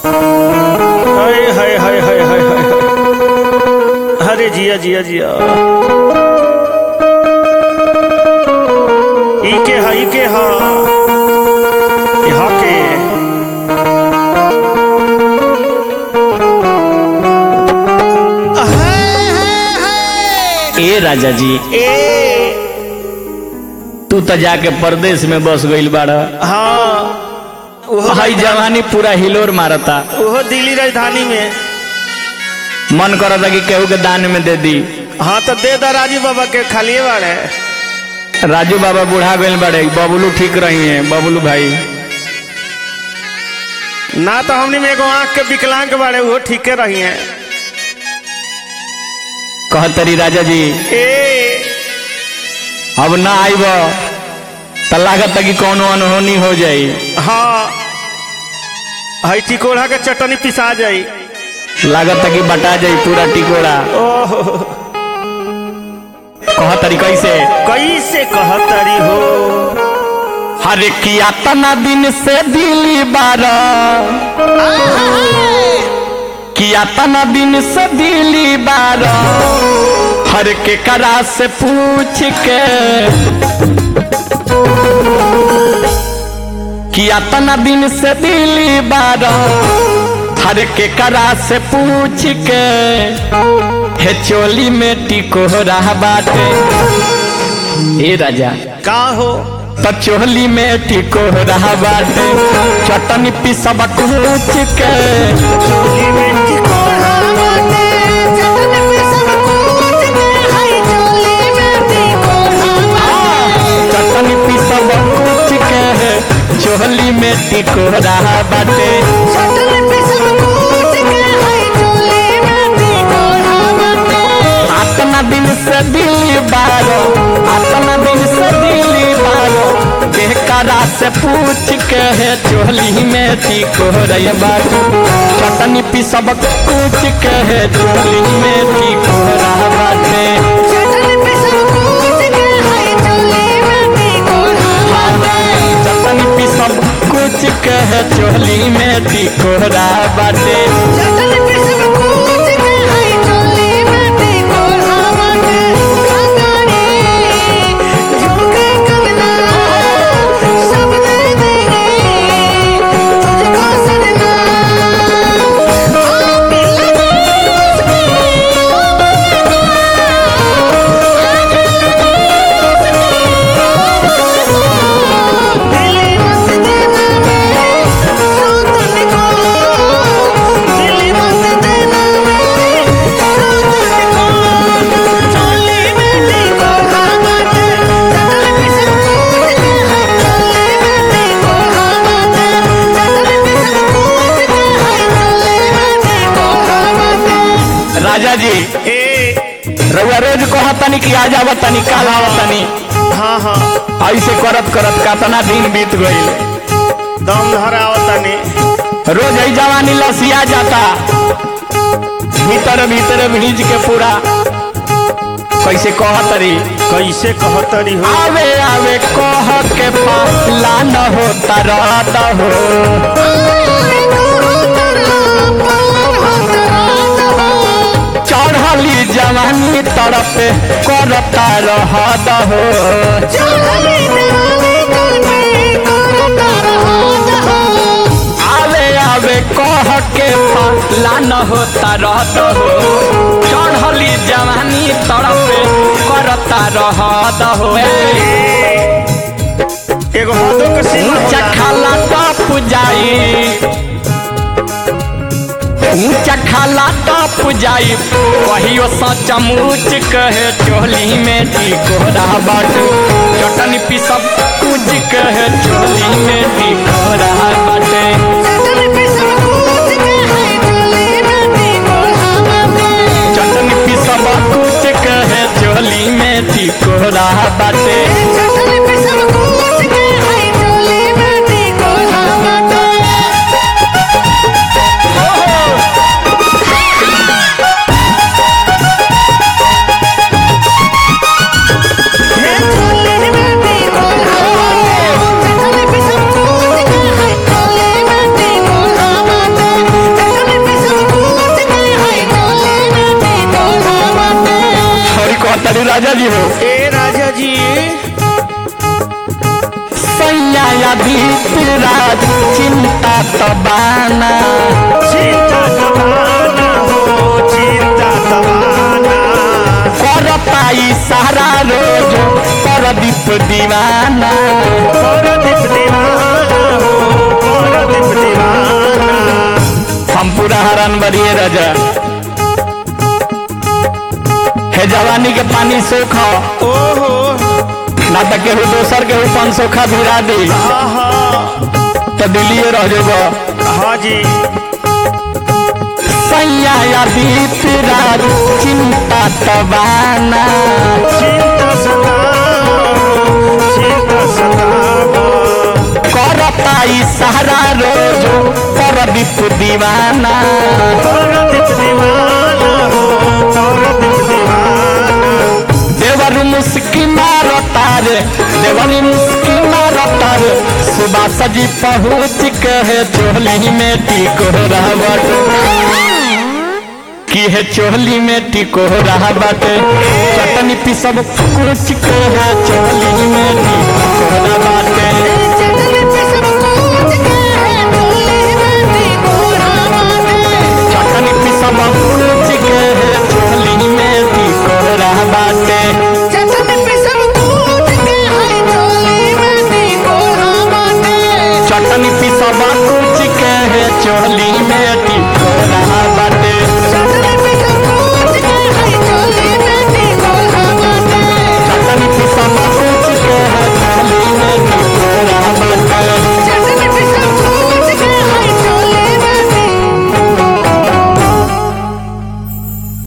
हाय हाय हाय हाय हाय हाय अरे जिया जिया जिया इके हा इके हा यहाँ के ए राजा जी ए तू तो जाके परदेश में बस गईल बाड़ हाँ ओहो हाई जवानी पूरा हिलोर मारता ओहो दिल्ली राजधानी में मन करता कि केहू के दान में दे दी हाँ तो दे दा राजू बाबा के खालिए बाड़े राजू बाबा बूढ़ा गईल बाड़े बबलू ठीक रही है बबलू भाई ना तो हमनी में एगो आँख के विकलांग बाड़े वो ठीके रही हैं कहतरी राजा जी ए अब ना आईब तो लागत कि कोनो अनहोनी हो जाई हाँ हई टिकोड़ा के चटनी पिसा जाई लागत कि बटा जाई पूरा टिकोड़ा ओह कहतरी कैसे कैसे कहतरी हो हरे किया तना दिन से दिली बारा किया तना दिन से दिली बारा हर के करा से पूछ के किया तना दिन से दिली बारा हर के करा से पूछ के हे चोली में टिको रहा बाटे ए राजा का हो त चोली में टिको रहा बाटे चटनी पिसब कूच के चटनी पिसब कूच के चोली में टिको रहा बाटे आतना दिन से दिल्ली बारो आतना दिन से दिल्ली बारो बेकरा से पूछ के है चोली में टिको रही बाटे चटनी पिसब कूच के है चोली में टिको रहा बाटे चटनी पिसब कुछ कह चोली में टिकोरा बाटे राजा जी ए रउआ रोज कहतनी कि आ जाव तनी काल आवतनी हाँ हाँ ऐसे करत करत कातना दिन बीत गईल दम धरा आवतानी रोज ही जवानी लसिया जाता भीतर भीतर भीज के पूरा कैसे कहतरी कैसे कहतरी हो आवे आवे कह के पाला न हो तरत हो चढ़ली जवानी तरफ करता रहत हो आवे आवे कह के पाला न हो तरत हो चढ़ली जवानी तरफ करता रहत हो एगो हदो के सीमा ऊंचा होला। खाला टप जाई ऊंचा खाला टप जाई कहियो सचमुच कहे चोली में टिकोरा बाट चटनी पिसब कुछ कहे चोली में टिकोरा बाटे चटनी पिसब कुछ कहे चोली में टिकोरा बाटे राजा जी हो ए राजा जी सैया बीत राज चिंता तबाना चिंता तबाना हो चिंता तबाना कर पाई सारा रोज परदीप दीवाना परदीप दीवाना हो परदीप दीवाना हम पूरा हरान बरिए राजा हे जवानी के पानी सोखा ओहो ना तो केहू दोसर केहू पान सोखा भिरा दी आहा तो दिलिए रह जेबो हाँ जी सैया बीत राज चिंता तबाना चिंता सतावा चिंता सतावा कर पाई सारा रोज परदीप दीवाना परदीप दीवाना हो परदीप दीवाना देवर मुस्की मारो तारे देवर मुस्की मारो तारे सुबह सजी पहुँच के है चोली में टिको रहबट की है चोली में टिको रहबट चटनी पिसब कुछ के है चोली में टिको रहबट चटनी पिसब कुछ के है चोली में टिको रहबट चटनी पिसब कुछ के है चोली में टिको